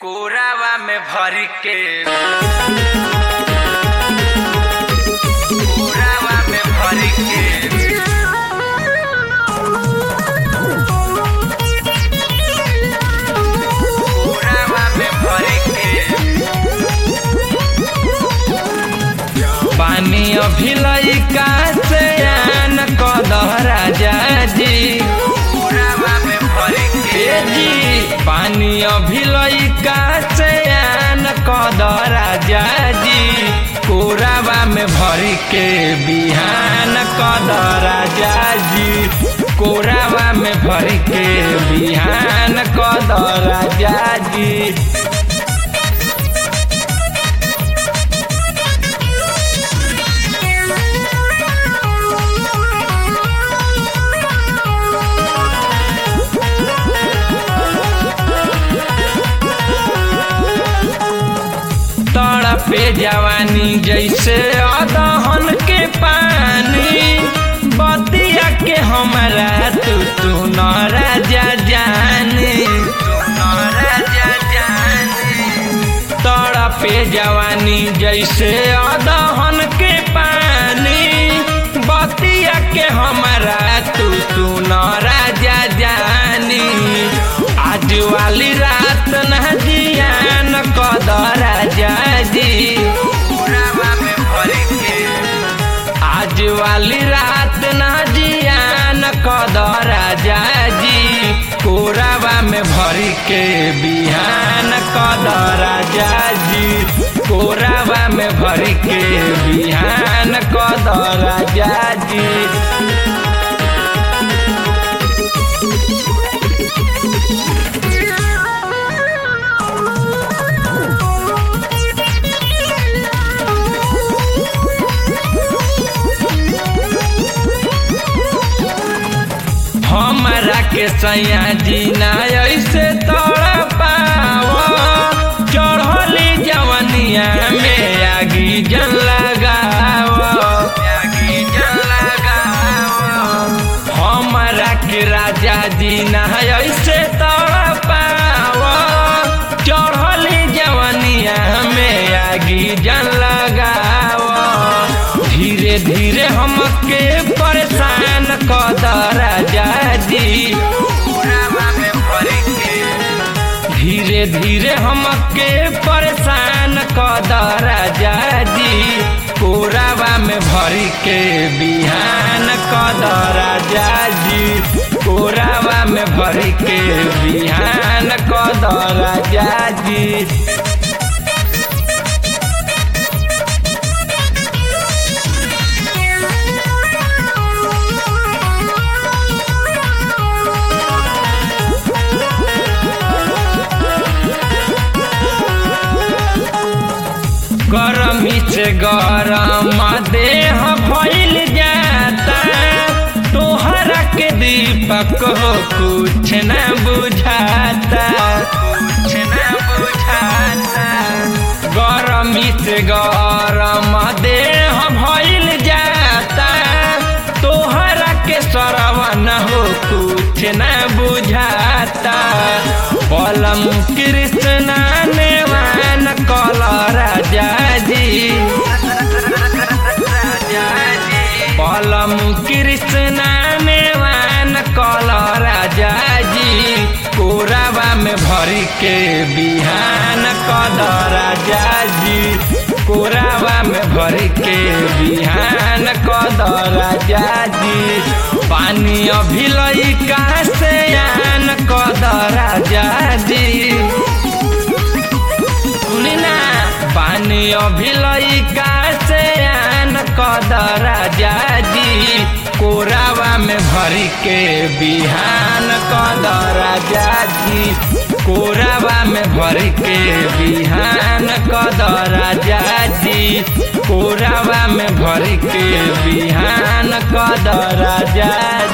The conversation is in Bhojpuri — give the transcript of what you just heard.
कोरावा में भर के कोरावा में भर के कोरावा में भर के पानी अभी लइका से आन कदह राजा जी कोरावा में भर के जी पानी अभी लइका से आन कदह राजा जी कोरावा में भर के बिहान कदह राजा जी कोरावा में भर के बिहान कदह राजा जी तड़पे जवानी जैसे अदहन के पानी बतिया के हमारा तू तू न राजा जाने तू न राजा जाने तड़पे जवानी जैसे अदहन के पानी बतिया के हमारा तू तू न राजा जानी आज वाली रात न जियान कद राजा जी कोरावा में भर के आज वाली रात न जियान कद राजा जी कोरावा में भर के बिहान कद राजा जी कोरावा में भर के बिहान कद राजा जी हमारा के सैया जी ना ऐसे तड़ पाव चढ़ली जवनिया में आगी जल लगाव आगी जल लगाव हमारा के राजा जी ना ऐसे तड़ पाव चढ़ली जवनिया में आगी जल लगाव धीरे धीरे हमके परेशान कद राजा जी कोरावा में भर के धीरे धीरे हमके परेशान कद राजा जी कोरावा में भर के बिहान कद राजा जी कोरावा में भर के बिहान कद राजा जी गरमी से गरम देह भइल जाता तोहरा के दीपक हो कुछ न बुझाता कुछ न बुझाता गरमी से गरम देह भइल जाता तोहरा के सरवन हो कुछ न बुझाता पलम कृष्णा नेवान कल राजा जी पलम कृष्णा नेवान कल राजा जी कोरावा में भर के बिहान कद राजा जी कोरावा में भर के बिहान कद राजा जी पानी अभी लइका से आन कद राजा जी सुनी ना पानी अभी लइका से आन कद राजा जी कोरावा में भर के बिहान कद राजा जी कोरावा में भर के बिहान कद राजा जी कोरावा में भर के बिहान कद राजा